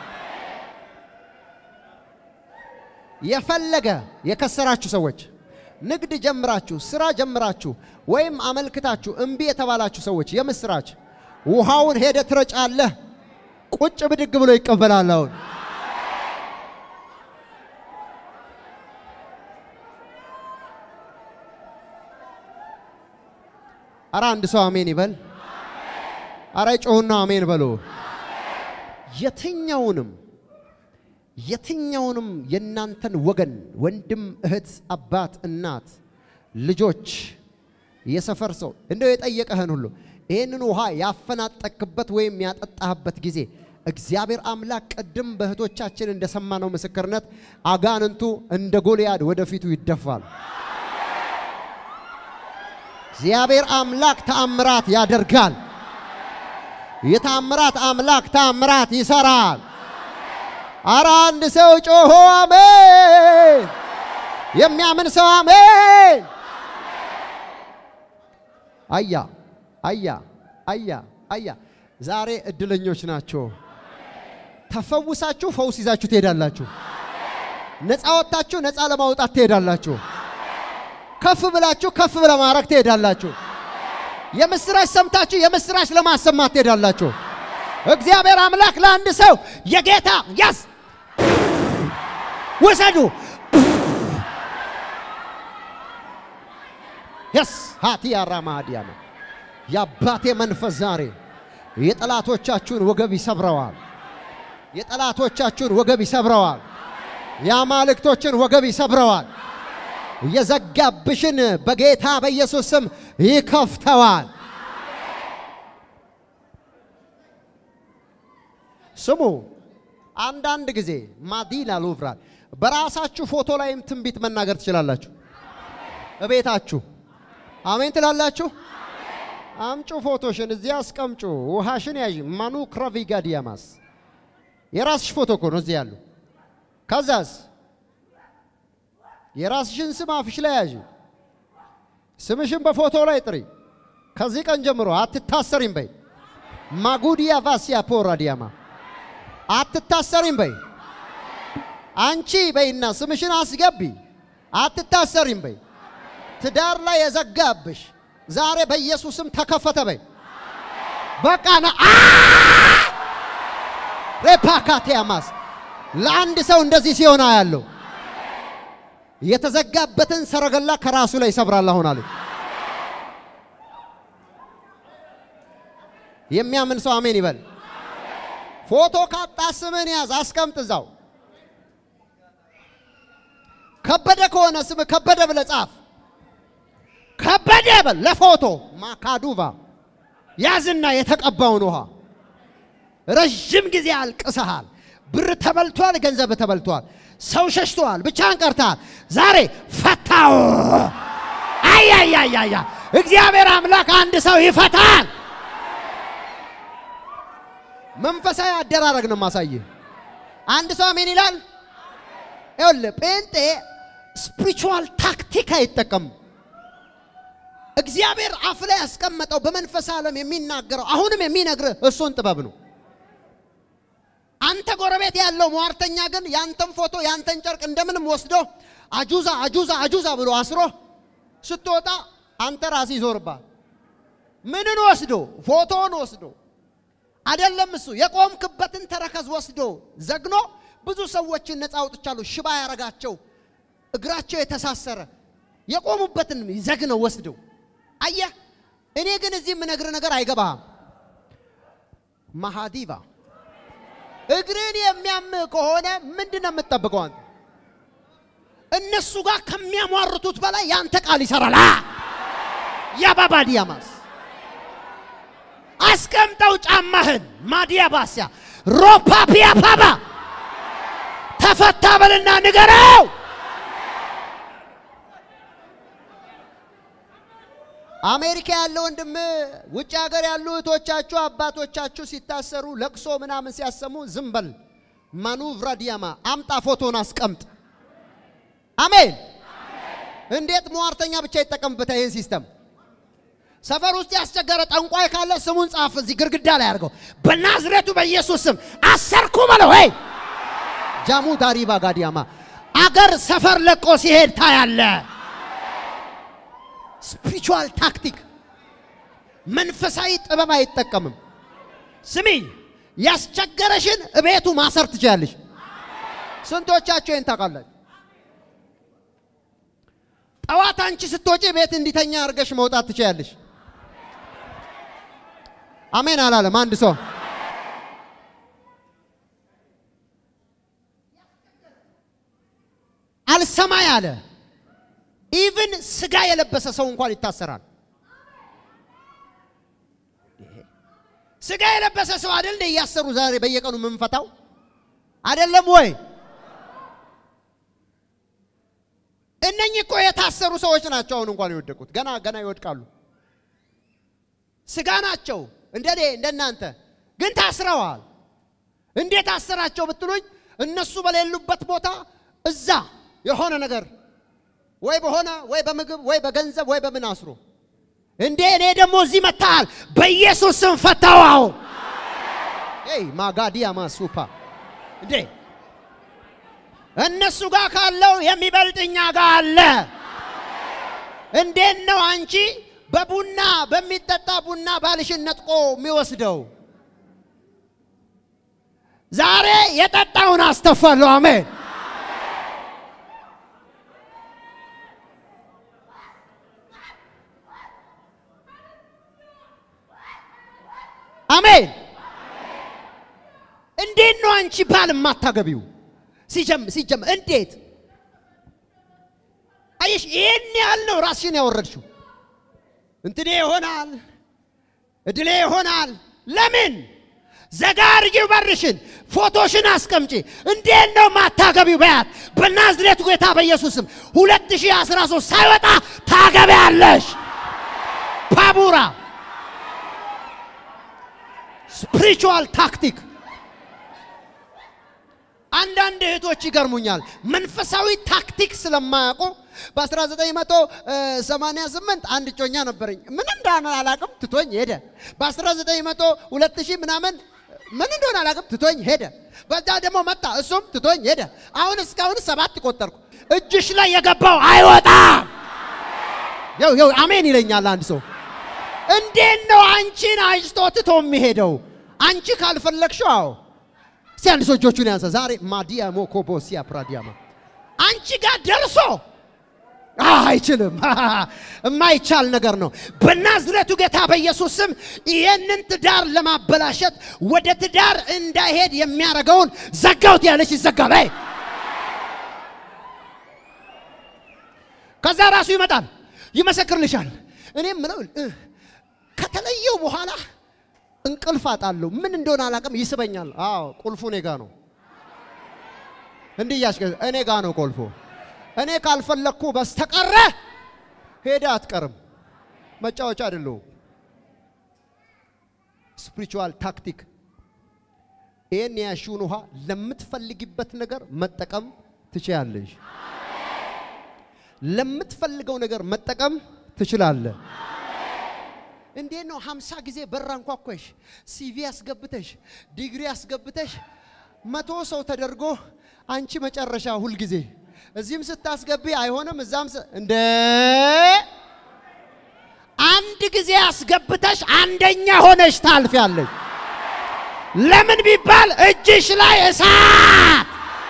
የፈለገ የከሰራችሁ ሰዎች ንግድ ጀምራችሁ ስራ ጀምራችሁ ወይም አመልክታችሁ እምቢ የተባላችሁ ሰዎች የምስራች ውሃውን ሄደ ትረጫለህ። ቁጭ ብድግ ብሎ ይቀበላል። አሁን አረ አንድ ሰው አሜን ይበል። አረ ጮሁና አሜን በሉ። የትኛውንም የትኛውንም የእናንተን ወገን ወንድም፣ እህት፣ አባት፣ እናት፣ ልጆች፣ የሰፈር ሰው እንደው የጠየቀህን ሁሉ ይህንን ውሃ ያፈናጠቅበት ወይም ያጠጣህበት ጊዜ እግዚአብሔር አምላክ ቅድም በእህቶቻችን እንደሰማነው ምስክርነት አጋንንቱ እንደ ጎልያድ ወደፊቱ ይደፋል። እግዚአብሔር አምላክ ተአምራት ያደርጋል። የተአምራት አምላክ ተአምራት ይሰራል። አረ አንድ ሰው ጮሆ አሜን! የሚያምን ሰው አሜን! አያ አያ አያ አያ ዛሬ እድለኞች ናቸው። ተፈውሳችሁ ፈውስ ይዛችሁ ትሄዳላችሁ። ነፃ ወጥታችሁ ነፃ ለማውጣት ትሄዳላችሁ። ከፍ ብላችሁ ከፍ ለማድረግ ትሄዳላችሁ። የምስራች ሰምታችሁ የምስራች ለማሰማት ትሄዳላችሁ። እግዚአብሔር አምላክ ለአንድ ሰው የጌታ ያስ ውሰዱ የስ ሃቲ አራማዲያ ነው። የአባቴ መንፈስ ዛሬ የጠላቶቻችሁን ወገብ ይሰብረዋል። የጠላቶቻችሁን ወገብ ይሰብረዋል። የአማልክቶችን ወገብ ይሰብረዋል። የዘጋብሽን በጌታ በኢየሱስ ስም ይከፍተዋል። ስሙ፣ አንዳንድ ጊዜ ማዲላ ሉቭራል በራሳችሁ ፎቶ ላይም ትንቢት መናገር ትችላላችሁ። እቤታችሁ አሜን ትላላችሁ። አምጩ ፎቶሽን እዚህ አስቀምጩ። ውሃሽን ያዥ። ማኑ ክራቪጋዲያማስ የራስሽ ፎቶ እኮ ነው እዚህ ያሉ። ከዛስ የራስሽን ስም አፍሽ ላይ ያዥ። ስምሽን በፎቶ ላይ ጥሪ። ከዚህ ቀን ጀምሮ አትታሰሪም በይ። ማጉዲያ ቫሲያ ፖራዲያማ አትታሰሪም በይ። አንቺ በይና ስምሽን አስገቢ። አትታሰሪም በይ። ትዳር ላይ የዘጋብሽ ዛሬ በኢየሱስም ተከፈተ በይ። በቃ ና ሬፓካቴያማስ ለአንድ ሰው እንደዚህ ሲሆን ያለው የተዘጋበትን ሰረገላ ከራሱ ላይ ይሰብራል። አሁን አለ የሚያምን ሰው አሜን ይበል። ፎቶ ካጣ ስምን ያዝ፣ አስቀምጥ እዛው። ከበደ ከሆነ ስም ከበደ ብለህ ጻፍ። ከበደ በል ለፎቶ ማካዱቫ ያዝና የተቀባውን ውሃ ረዥም ጊዜ አልቅሰሃል። ብር ተበልቷል፣ ገንዘብ ተበልቷል፣ ሰው ሸሽተዋል፣ ብቻህን ቀርተሃል። ዛሬ ፈታው። አያያያያ እግዚአብሔር አምላክ አንድ ሰው ይፈታል። መንፈሳዊ አደራረግ ነው ማሳየህ። አንድ ሰው አሜን ይላል። ይኸውልህ ጴንጤ ስፒሪቹዋል ታክቲክ አይጠቀምም። እግዚአብሔር አፍ ላይ ያስቀመጠው በመንፈስ ዓለም የሚናገረው አሁንም የሚነግርህ እሱን ጥበብ ነው። አንተ ጎረቤት ያለው ሟርተኛ ግን ያንተን ፎቶ ያንተን ጨርቅ እንደምንም ወስዶ አጁዛ አጁዛ አጁዛ ብሎ አስሮ ስትወጣ አንተ ራስህ ይዞርባል። ምንን ወስዶ ፎቶን ወስዶ አይደለም እሱ የቆምክበትን ተረከዝ ወስዶ ዘግኖ ብዙ ሰዎችን ነፃ አውጥቻለሁ። ሽባ ያረጋቸው እግራቸው የተሳሰረ የቆሙበትን ዘግነው ወስደው አየህ። እኔ ግን እዚህ የምነግርህ ነገር አይገባህም። ማሃዲቫ እግርን የሚያምህ ከሆነ ምንድን ነው የምትጠብቀው አንተ? እነሱ ጋር ከሚያሟርቱት በላይ ያንተ ቃል ይሰራል። ያባባ ዲያማስ አስቀምጠው ጫማህን ማዲያ ባስያ ሮፓፒያ ፓባ ተፈታ በልና ንገረው። አሜሪካ ያለ ወንድም፣ ውጭ ሀገር ያሉ እህቶቻችሁ አባቶቻችሁ ሲታሰሩ ለቅሶ ምናምን ሲያሰሙ ዝም በል። ማኑቭራ ዲያማ አምጣ፣ ፎቶን አስቀምጥ። አሜን። እንዴት ሟርተኛ ብቻ ይጠቀምበታል ይህን ሲስተም? ሰፈር ውስጥ ያስቸገረ ጠንቋይ ካለ ስሙን ጻፍ፣ እዚህ ግድግዳ ላይ አድርገው። በናዝሬቱ በኢየሱስ ስም አሰርኩ በለው። ሄይ ጃሙ ዳሪባ ጋዲያማ አገር ሰፈር ለቆ ሲሄድ ታያለ። ስፒሪቹዋል ታክቲክ መንፈሳዊ ጥበብ አይጠቀምም። ስሚ፣ ያስቸገረሽን እቤቱ ማሰር ትችላለሽ። ስንቶቻችሁ ይህን ታውቃላችሁ? ጠዋት አንቺ ስትወጪ ቤት እንዲተኛ አድርገሽ መውጣት ትችላለሽ። አሜን አላለም አንድ ሰው። አልሰማይ አለ። ኢቭን ስጋ የለበሰ ሰው እንኳን ይታሰራል። ስጋ የለበሰ ሰው አይደል እንደ እያሰሩ ዛሬ በየቀኑ የምንፈታው አይደለም ወይ? እነኚህ እኮ የታሰሩ ሰዎች ናቸው። አሁን እንኳን የወደቁት ገና ገና ይወድቃሉ። ስጋ ናቸው እንደኔ እንደናንተ፣ ግን ታስረዋል። እንዴት አሰራቸው ብትሉኝ እነሱ በሌሉበት ቦታ እዛ የሆነ ነገር ወይ በሆነ ወይ በምግብ ወይ በገንዘብ ወይ በምን አስሮ እንዴ እኔ ደግሞ እዚህ መታል በኢየሱስ ስም ፈታዋው። ይ ማጋዲያ ማሱፓ እንዴ እነሱ ጋር ካለው የሚበልጥ እኛ ጋር አለ። እንዴት ነው አንቺ በቡና በሚጠጣ ቡና ባልሽን ነጥቆ የሚወስደው? ዛሬ የጠጣውን አስተፋለሁ። አሜን። አሜን። እንዴት ነው አንቺ ባል የማታገቢው? ሲጀም ሲጀም እንዴት አየሽ? ይህን ያህል ነው ራስሽን ያወረድሽው። እንትኔ ይሆናል እድሌ ይሆናል። ለምን ዘጋ አድርጊው በርሽን፣ ፎቶሽን አስቀምጪ። እንዴት ነው ማታገቢው? በያት በናዝሬቱ በጌታ በኢየሱስም 2013 ሳይወጣ ታገቢያለሽ። ፓቡራ ስፒሪቹዋል ታክቲክ አንዳንድ እህቶች ይገርሙኛል። መንፈሳዊ ታክቲክ ስለማያውቁ በ1988 አንድ እጮኛ ነበረኝ። ምን እንደሆነ አላቅም፣ ትቶኝ ሄደ። በ1900 2000 ምናምን ምን እንደሆነ አላቅም፣ ትቶኝ ሄደ። በዛ ደግሞ መጣ፣ እሱም ትቶኝ ሄደ። አሁን እስካሁን ሰባት ቆጠርኩ። እጅሽ ላይ የገባው አይወጣም። ያው ያው አሜን ይለኛል አንድ ሰው። እንዴት ነው አንቺን አጭቶ ትቶ የሚሄደው? አንቺ ካልፈለግሽው አዎ እስቲ አንድ ሰው እጆቹን ያንሳ። ዛሬ ማዲያ ሞኮቦ ሲያ ፕራዲያማ አንቺ ጋር ደርሶ አይችልም። የማይቻል ነገር ነው። በናዝሬቱ ጌታ በኢየሱስ ስም ይህንን ትዳር ለማበላሸት ወደ ትዳር እንዳይሄድ የሚያደርገውን ዘጋውት ያለች ይዘጋል። አይ ከዛ ራሱ ይመጣል ይመሰክርልሻል። እኔም ምለው ከተለየው በኋላ እንቅልፍ አጣለሁ። ምን እንደሆነ አላውቅም፣ ይስበኛል። አዎ ቁልፉ እኔ ጋ ነው። እንዲህ እያሽከ እኔ ጋ ነው ቁልፉ። እኔ ካልፈለግኩ በስተቀረ ሄደ አትቀርም። መጫወቻ አይደለሁም። ስፒሪቹዋል ታክቲክ። ይህን የያሽውን ውሃ ለምትፈልጊበት ነገር መጠቀም ትችያለሽ። ለምትፈልገው ነገር መጠቀም ትችላለህ። እንዴት ነው ሀምሳ ጊዜ በር አንኳኳሽ፣ ሲቪ አስገብተሽ፣ ዲግሪ አስገብተሽ መቶ ሰው ተደርጎ አንቺ መጨረሻ ሁልጊዜ እዚህም ስታስገቢ አይሆንም፣ እዛም እንደ አንድ ጊዜ አስገብተሽ አንደኛ ሆነሽ ታልፊያለሽ። ለምን ቢባል እጅሽ ላይ እሳት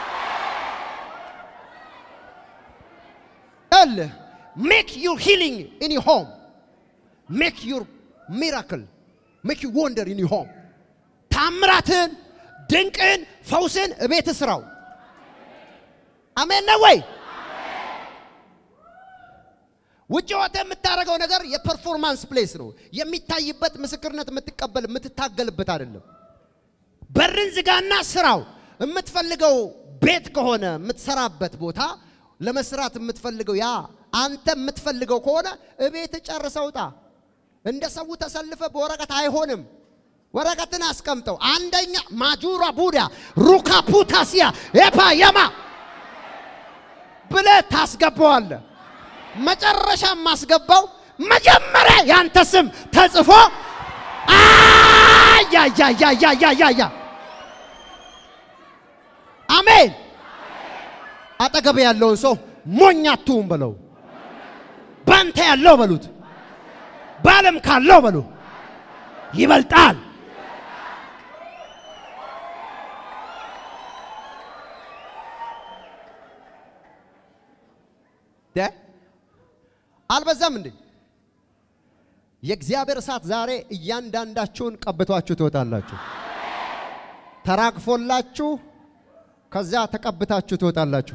ል ሜክ ዩር ሂሊንግ ኢን ሆም ሜክ ዩር ሚራክል ሜክ ዩ ወንደር ኢን ዩር ሆም ታምራትን፣ ድንቅን፣ ፈውስን እቤት ስራው። አሜን ነው ወይ? ውጭ ወጥተህ የምታደርገው ነገር የፐርፎርማንስ ፕሌስ ነው። የሚታይበት ምስክርነት የምትቀበል የምትታገልበት አይደለም። በርን ዝጋና ስራው። የምትፈልገው ቤት ከሆነ የምትሰራበት ቦታ ለመስራት የምትፈልገው ያ አንተ የምትፈልገው ከሆነ እቤት ጨርሰው ውጣ። እንደ ሰው ተሰልፈ በወረቀት አይሆንም። ወረቀትን አስቀምጠው። አንደኛ ማጁራ ቡዳ ሩካ ፑታሲያ ኤፓ የማ ብለህ ታስገባዋለህ። መጨረሻ ማስገባው መጀመሪያ ያንተ ስም ተጽፎ አያያያያያያ አሜን። አጠገብ ያለውን ሰው ሞኝ አትሁን በለው። ባንተ ያለው በሉት፣ በዓለም ካለው በሉ ይበልጣል። አልበዛም እንዴ? የእግዚአብሔር እሳት ዛሬ እያንዳንዳችሁን ቀብቷችሁ ትወጣላችሁ። ተራግፎላችሁ ከዚያ ተቀብታችሁ ትወጣላችሁ።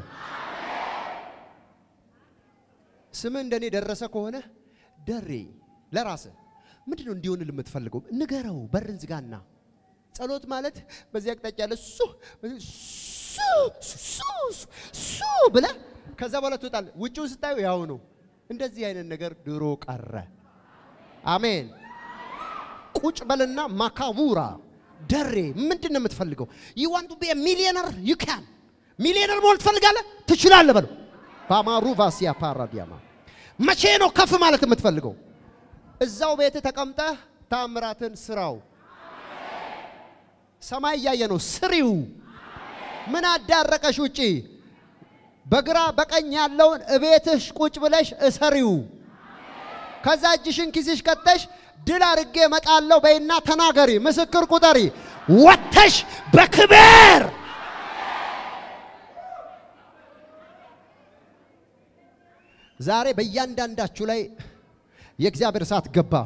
ስምህ እንደኔ ደረሰ ከሆነ ደሬ ለራስህ ምንድን ነው እንዲሆን የምትፈልገው? ንገረው። በርን ዝጋና ጸሎት ማለት በዚህ አቅጣጫ ያለ ሱ ሱ ሱ ሱ ብለህ ከዛ በኋላ ትወጣለህ። ውጭውን ስታዩ ያው ነው። እንደዚህ አይነት ነገር ድሮ ቀረ። አሜን። ቁጭ በልና ማካቡራ ደሬ ምንድን ነው የምትፈልገው? ዩ ዋንት ቱ ቢ ሚሊዮነር ዩ ካን ሚሊዮነር መሆን ትፈልጋለህ? ትችላለህ በለው። በአማሩ ቫሲያ ፓራዲያማ መቼ ነው ከፍ ማለት የምትፈልገው? እዛው ቤት ተቀምጠህ ታምራትን ስራው። ሰማይ እያየ ነው ስሪው። ምን አዳረቀሽ ውጪ? በግራ በቀኝ ያለውን እቤትሽ ቁጭ ብለሽ እሰሪው። ከዛ እጅሽን ኪስሽ ከተሽ ድል አድርጌ እመጣለሁ በይና ተናገሪ፣ ምስክር ቁጠሪ። ወጥተሽ በክብር ዛሬ በእያንዳንዳችሁ ላይ የእግዚአብሔር እሳት ገባ።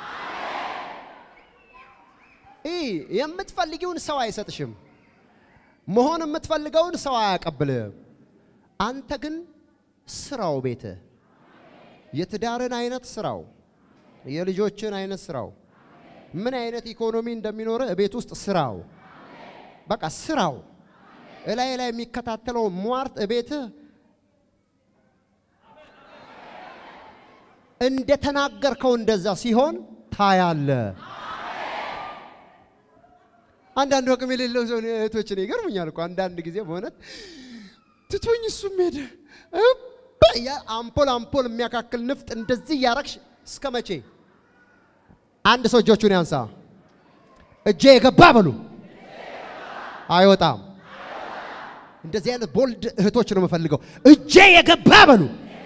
ይህ የምትፈልጊውን ሰው አይሰጥሽም። መሆን የምትፈልገውን ሰው አያቀብልም። አንተ ግን ስራው ቤት የትዳርን አይነት ስራው፣ የልጆችን አይነት ስራው፣ ምን አይነት ኢኮኖሚ እንደሚኖር ቤት ውስጥ ስራው። በቃ ስራው እላይ ላይ የሚከታተለው ሟርት ቤትህ እንደተናገርከው እንደዛ ሲሆን ታያለ። አንዳንድ አቅም የሌለው ሰው እህቶችን ይገርሙኛል እኮ አንዳንድ ጊዜ በእውነት ትቶኝ እሱም ሄደ እባ ያ አምፖል አምፖል የሚያካክል ንፍጥ እንደዚህ እያረግሽ እስከ መቼ? አንድ ሰው እጆቹን ያንሳ። እጄ የገባ በሉ አይወጣም። እንደዚህ አይነት ቦልድ እህቶች ነው የምፈልገው። እጄ የገባ በሉ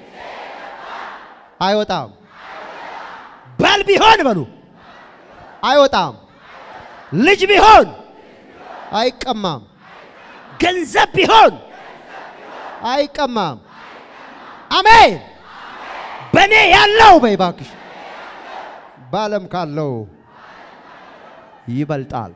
አይወጣም። ባል ቢሆን በሉ አይወጣም። ልጅ ቢሆን አይቀማም። ገንዘብ ቢሆን አይቀማም። አሜን። በእኔ ያለው በይ እባክሽ በዓለም ካለው ይበልጣል።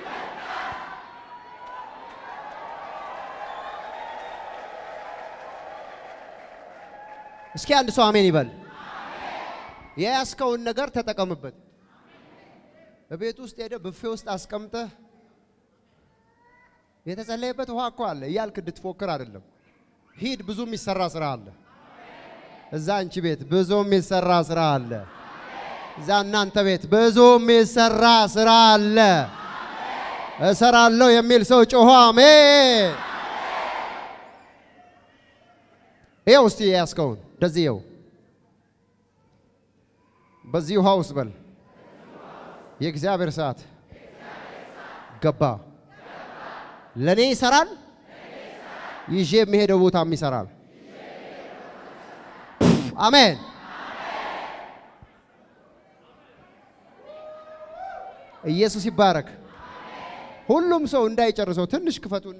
እስኪ አንድ ሰው አሜን ይበል። የያዝከውን ነገር ተጠቀምበት። በቤት ውስጥ ሄደ ብፌ ውስጥ አስቀምጠህ የተጸለየበት ውሃ እኮ አለ እያልክ እንድትፎክር አይደለም። ሂድ፣ ብዙ የሚሰራ ስራ አለ። እዛ አንቺ ቤት ብዙ የሚሰራ ስራ አለ። እዛ እናንተ ቤት ብዙ የሚሰራ ስራ አለ። እሰራለሁ የሚል ሰው ጮሆ አሜን። ይኸው እስቲ የያዝከውን እንደዚህ ይኸው በዚህ ውሃ ውስጥ በል የእግዚአብሔር ሰዓት ገባ። ለእኔ ይሰራል፣ ይዤ የሚሄደው ቦታም ይሰራል። አሜን። ኢየሱስ ይባረክ። ሁሉም ሰው እንዳይጨርሰው ትንሽ ክፈቱና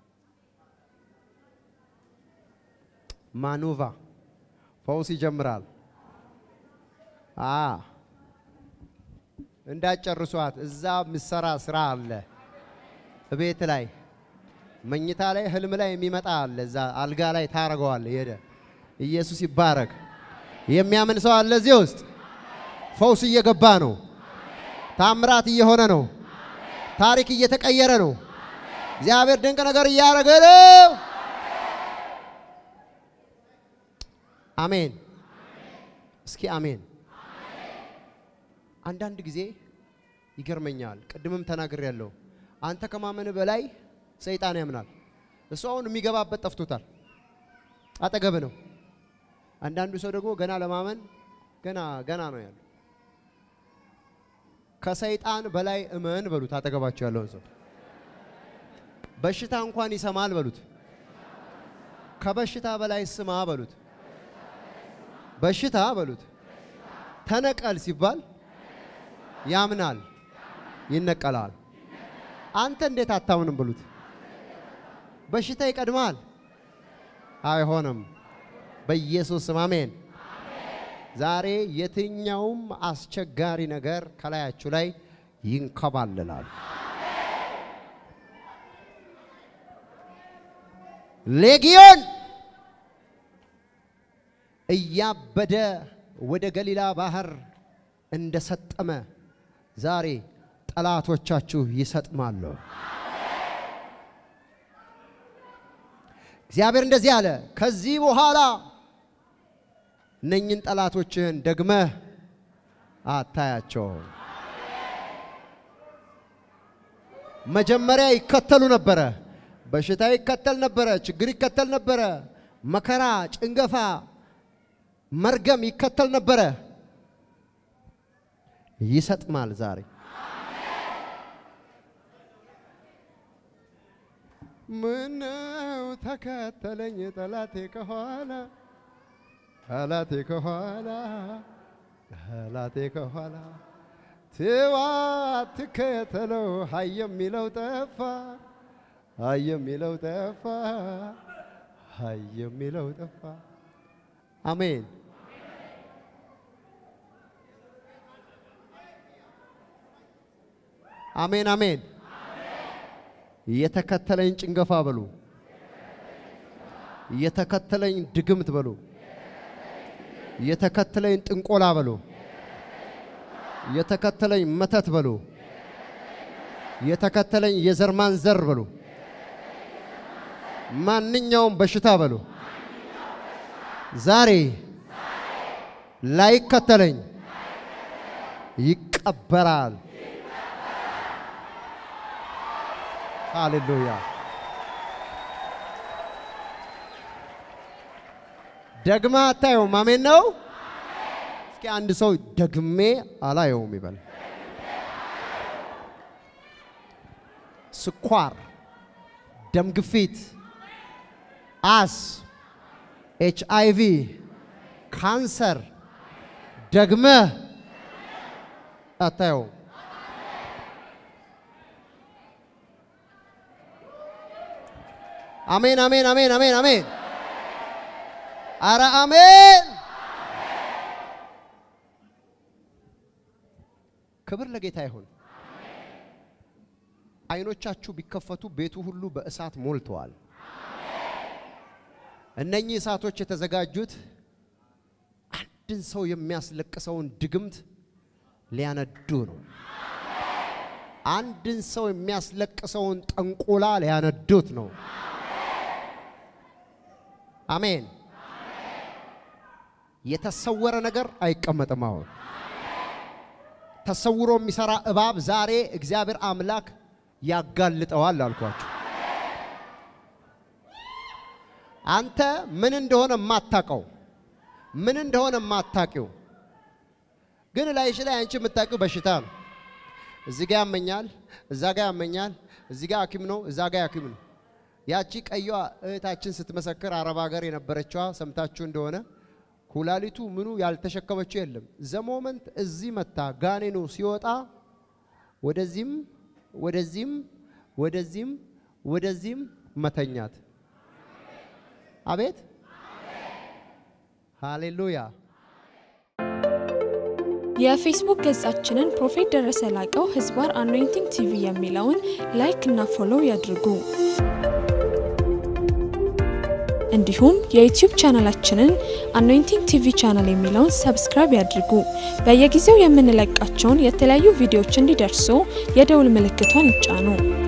ማኑቫ ፈውስ ይጀምራል። አ እንዳጨርሷት እዛ ምሰራ ስራ አለ። ቤት ላይ መኝታ ላይ ህልም ላይ የሚመጣ አለ። እዛ አልጋ ላይ ታረገዋለ። ሄደ ኢየሱስ ይባረክ። የሚያምን ሰው አለ እዚህ ውስጥ። ፈውስ እየገባ ነው። ታምራት እየሆነ ነው። ታሪክ እየተቀየረ ነው። እግዚአብሔር ድንቅ ነገር እያደረገ ነው። አሜን። እስኪ አሜን። አንዳንድ ጊዜ ይገርመኛል። ቅድምም ተናግሬያለሁ። አንተ ከማመን በላይ ሰይጣን ያምናል። እሱ አሁን የሚገባበት ጠፍቶታል። አጠገብ ነው። አንዳንዱ ሰው ደግሞ ገና ለማመን ገና ገና ነው ያለው። ከሰይጣን በላይ እመን በሉት። አጠገባቸው ያለውን ሰው በሽታ እንኳን ይሰማል በሉት። ከበሽታ በላይ ስማ በሉት። በሽታ በሉት ተነቀል ሲባል ያምናል፣ ይነቀላል። አንተ እንዴት አታምንም ብሉት። በሽታ ይቀድማል። አይሆንም። በኢየሱስ ስም አሜን። ዛሬ የትኛውም አስቸጋሪ ነገር ከላያችሁ ላይ ይንከባልላል። ሌጊዮን እያበደ ወደ ገሊላ ባህር እንደሰጠመ ዛሬ ጠላቶቻችሁ ይሰጥማሉ። እግዚአብሔር እንደዚህ አለ፣ ከዚህ በኋላ እነኝን ጠላቶችህን ደግመህ አታያቸውም። መጀመሪያ ይከተሉ ነበረ። በሽታ ይከተል ነበረ። ችግር ይከተል ነበረ። መከራ፣ ጭንገፋ፣ መርገም ይከተል ነበረ። ይሰጥማል ዛሬ ምነው ተከተለኝ ጠላቴ ከኋላ ጠላቴ ከኋላ ጠላቴ ከኋላ ትዋ ትከተለው ሀይ የሚለው ጠፋ ሀይ የሚለው ጠፋ ሀይ የሚለው ጠፋ። አሜን። አሜን አሜን። የተከተለኝ ጭንገፋ በሉ፣ የተከተለኝ ድግምት በሉ፣ የተከተለኝ ጥንቆላ በሉ፣ የተከተለኝ መተት በሉ፣ የተከተለኝ የዘር ማንዘር በሉ፣ ማንኛውም በሽታ በሉ ዛሬ ላይከተለኝ ይቀበራል። ሃሌሉያ። ደግማ አታየውም። አሜን ነው። እስኪ አንድ ሰው ደግሜ አላየውም ይበል። ስኳር፣ ደም ግፊት፣ አስ፣ ኤች አይ ቪ፣ ካንሰር ደግመህ አታየውም። አሜን አሜን አሜን አሜን አሜን። አረ አሜን። ክብር ለጌታ ይሁን። አይኖቻችሁ ቢከፈቱ ቤቱ ሁሉ በእሳት ሞልተዋል። እነኚህ እሳቶች የተዘጋጁት አንድን ሰው የሚያስለቅሰውን ድግምት ሊያነዱ ነው። አንድን ሰው የሚያስለቅሰውን ጠንቆላ ሊያነዱት ነው። አሜን። የተሰወረ ነገር አይቀመጥም። አሁን ተሰውሮ የሚሰራ እባብ ዛሬ እግዚአብሔር አምላክ ያጋልጠዋል አልኳቸው። አንተ ምን እንደሆነ የማታውቀው ምን እንደሆነ የማታውቂው ግን ላይሽ ላይ አንቺ የምታውቂው በሽታ ነው። እዚህ ጋር ያመኛል፣ እዛ ጋር ያመኛል፣ እዚህ ጋር ሐኪም ነው፣ እዛ ጋር ሐኪም ነው። ያቺ ቀይዋ እህታችን ስትመሰክር አረብ ሀገር የነበረችዋ ሰምታችሁ እንደሆነ ኩላሊቱ ምኑ ያልተሸከመችው የለም። ዘሞመንት እዚህ መታ ጋኔኑ ሲወጣ ወደዚህም ወደዚህም ወደዚህም ወደዚህም መተኛት። አቤት ሃሌሉያ። የፌስቡክ ገጻችንን ፕሮፌት ደረሰ ላቀው ህዝባር አኖይንቲንግ ቲቪ የሚለውን ላይክ እና ፎሎው ያድርጉ። እንዲሁም የዩቲዩብ ቻናላችንን አኖይንቲንግ ቲቪ ቻናል የሚለውን ሰብስክራይብ ያድርጉ። በየጊዜው የምንለቃቸውን የተለያዩ ቪዲዮዎች እንዲደርሱ የደውል ምልክቷን ይጫኑ።